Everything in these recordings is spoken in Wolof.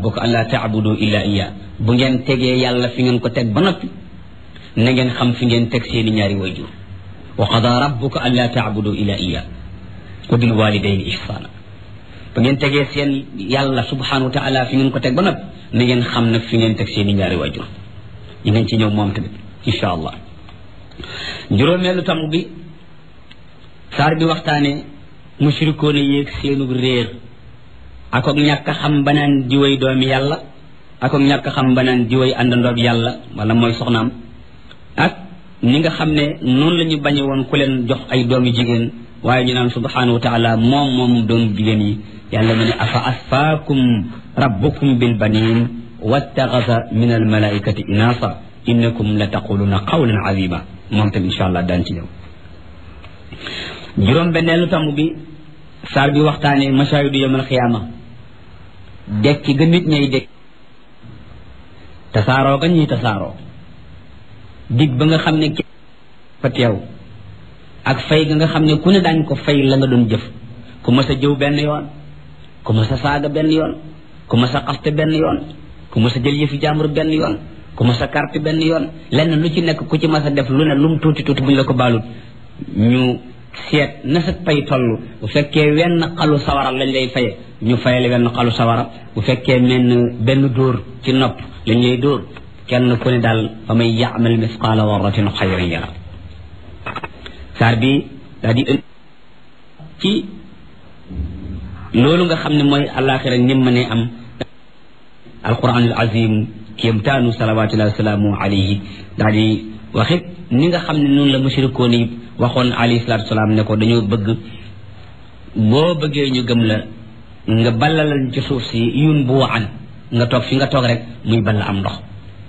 rabbuka an laa taabudu illa iya bu ngeen tegee yàlla fi ngeen ko teg ba noppi na ngeen xam fi ngeen teg seeni ñaari wayjur wa qada rabbuka an laa taabudu illa iya wa bil walidayni ihsana bu ngeen tegee seen yàlla subhanahu wa taala fi ngeen ko teg ba noppi na ngeen xam nag fi ngeen teg seeni ñaari wayjur ñu ngeen ci ñëw moom tamit insha allah juróomeelu tam bi saar bi waxtaane mushrikoone yéeg seenu réer ak ak ñàkk xam banaan diwéy doomi yàlla ak ak ñàkk xam banaan diwéy àndandoog yàlla wala mooy soxnaam ak ni nga xam ne noonu la ñu bañe woon ku leen jox ay doomi jigéen waaye ñu naan subhanahu wa taala moom moom doomu jigéen yi yàlla mu ne afa asfaakum rabbukum bil banin wattaxasa min al malaikati inasa innakum la taquluna qawlan azima moom tam insha allah daan ci ñëw juróom benneelu tamb bi saar bi waxtaane mashahidu yawmal xiyaama dekki ga nit ñay dekk tasaaroo ga ñuy tasaaroo dig ba nga xam ne fa teew ak fay ga nga xam ne ku ne daañ ko fay la nga doon jëf ku mas a jëw benn yoon ku mas a saaga benn yoon ku mas a xaste benn yoon ku mas a jël yëfi jàmbur benn yoon ku mas a carte benn yoon lenn lu ci nekk ku ci mas a def lu ne lu mu tuuti tuuti bu ñu la ko baalut ñu seet na sa pay toll bu fekkee wenn xalu sawara lañ lay faye ñu fayale wenn xalu sawara bu fekkee menn benn dóor ci nopp lañ lay dóor kenn ku ne daal fa may yaamal misqaala warratin xayran yara saar bi daa di ënd ci loolu nga xam ne mooy alaxira nim ma ne am alquranul azim kéemtaanu salawatullahi wasalaamu alayhi daa di waxit ni nga xam ne noonu la mushrikoon yi waxoon alayhi salatu salaam ne ko dañoo bëgg boo bëggee ñu gëm la nga ballalal ci suuf si yun bu waan nga toog fi nga toog rek muy ball am ndox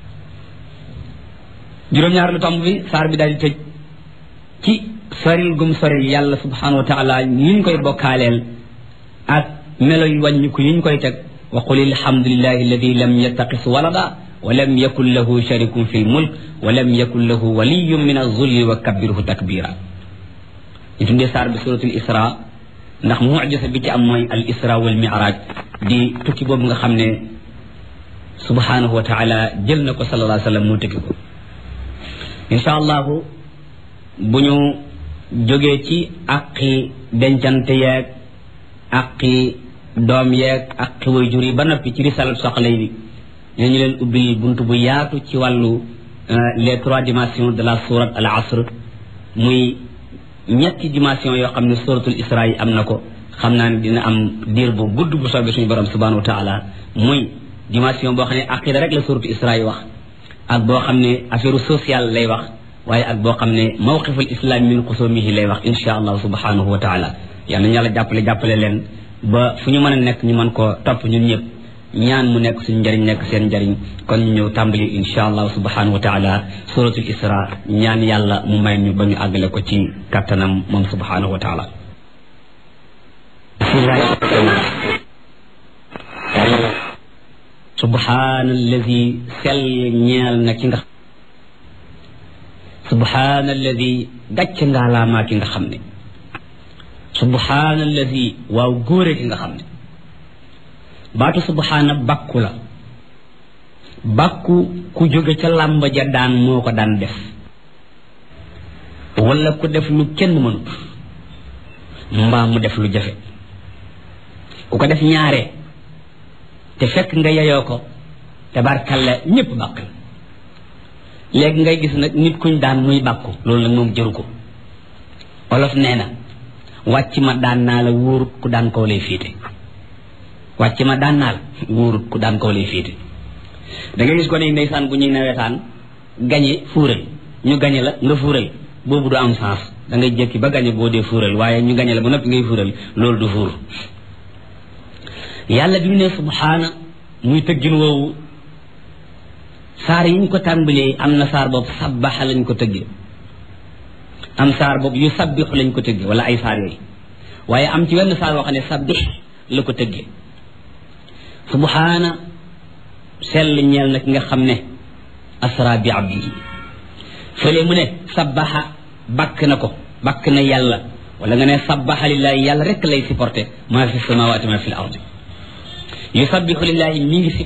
juróom-ñaar lu tomb bi saar bi daal di tëj ci soril gum soril yàlla subhanahu wa taala yiñ koy bokkaaleel ak melo yu wàññiku yiñ koy teg wa qul alhamdulillahi alladi lam yattaqis walada wa lam yakun lahu sharikun fi lmulk wa lam yakun lahu waliyun min azulli wa kabbirhu takbira ñu tuddee saar bi suratul isra ndax mujisa bi ci am mooy al isra wal miraj di tukki boobu nga xam ne subhanahu wa taala jël na ko sallallahu alayhi wa sallam mu tukki ko insha allahu bu ñu jógee ci aqi dencante yeeg aqi doom yeeg aqi way jur yi ba noppi ci risalat soxla yi dinañu leen ubbil bunt bu yaatu ci wàllu les trois dimensions de la sourate al asr muy ñetti dimension yoo xam ne suratul isra yi am na ko xam naa ne dina am diir bu gudd bu soobee suñu borom subhanahu wa taala muy dimension boo xam ne aqida rek la suratul isra yi wax ak boo xam ne affaire sociale lay wax waaye ak boo xam ne mawqiful islam min xusumihi lay wax insha allah subhanahu wa taala yal nañu yàlla jàppale jàppale leen ba fu ñu mën a nekk ñu mën koo topp ñun ñëpp ñaan mu nekk suñu njëriñ nekk seen njëriñ kon ñu ñëw tàmbali insha allah subhanahu wa taala suratul isra ñaan yàlla mu may ñu ba ñu àggale ko ci kattanam moom subhanahu wa taala subhaana alladi sell ñeel na ki nga subhaana alladi gàcc ngaalaamaa ki nga xam ne subhaana alladi waaw góore ki nga xam ne baatu subhaana bàkku la bàkku ku jóge ca làmb ja daan moo ko daan def wala ku def lu kenn mënut mbaa mu def lu jafe ku ko def ñaare te fekk nga yeyoo ko tabarkalla ñëpp bàkk la léegi ngay gis nag nit kuñ daan muy bàkku loolu nag moom jëru ko olof nee na wàcc ma daan naa la wóorut ku daan kaw lay fiite wàcc ma daan naa la wóorut ku daan kaw lay fiite da ngay gis ko ne ndeysaan bu ñuy nawetaan gañe fuural ñu gañe la nga fuural boobu du am sens da ngay jékki ba gañe boo dee fuural waaye ñu gañe la ba noppi ngay fuural loolu du fuur yàlla bi mu ne subhaana muy tëggin woowu saar yi ñu ko tàmbalee am na saar boobu sabbaxa lañ ko tëggee am saar boobu yu sabbixu lañ ko tëggee wala ay saar yooyu waaye am ci wenn saar boo xam ne sabbix la ko tëggee subhaana sell ñeel na ki nga xam ne asra bi abdihi fële mu ne sabbaxa bakk na ko bakk na yàlla wala nga ne sabbaxa lillahi yàlla rek lay supporté maa fi samawaati maa fi l ardi yusabbihu lillahi mi ngi